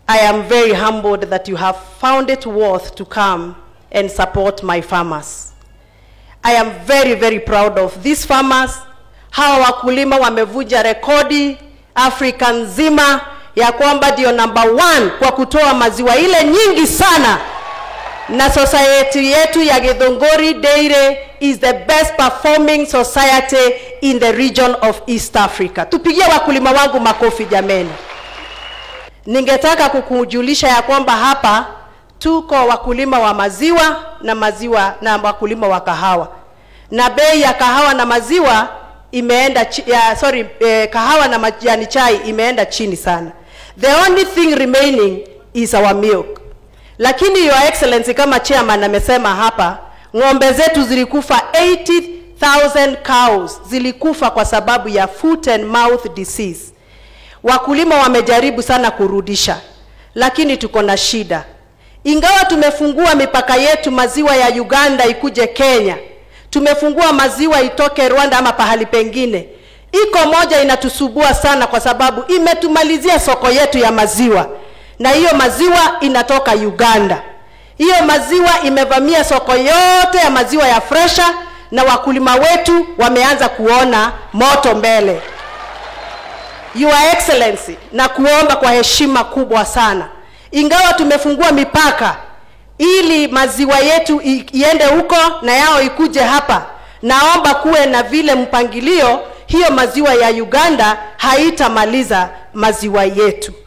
I am very humbled that you have found it worth to come and support my farmers. I am very, very proud of these farmers. Hawa wakulima wamevunja rekodi Afrika nzima ya kwamba ndio number one kwa kutoa maziwa ile nyingi sana, na society yetu ya Githunguri Dairy is the best performing society in the region of East Africa. Tupigie wakulima wangu makofi jameni. Ningetaka kukujulisha ya kwamba hapa tuko wakulima wa maziwa na maziwa na wakulima wa kahawa, na bei ya kahawa na maziwa imeenda chi, ya, sorry, eh, kahawa na majani chai imeenda chini sana. The only thing remaining is our milk. Lakini your excellency, kama chairman amesema hapa, ng'ombe zetu zilikufa 80,000 cows zilikufa kwa sababu ya foot and mouth disease. Wakulima wamejaribu sana kurudisha, lakini tuko na shida. Ingawa tumefungua mipaka yetu, maziwa ya Uganda ikuje Kenya, tumefungua maziwa itoke Rwanda ama pahali pengine, iko moja inatusubua sana, kwa sababu imetumalizia soko yetu ya maziwa, na hiyo maziwa inatoka Uganda. Hiyo maziwa imevamia soko yote ya maziwa ya fresha, na wakulima wetu wameanza kuona moto mbele. Your Excellency, na kuomba kwa heshima kubwa sana, ingawa tumefungua mipaka ili maziwa yetu i- iende huko na yao ikuje hapa, naomba kuwe na vile mpangilio, hiyo maziwa ya Uganda haitamaliza maziwa yetu.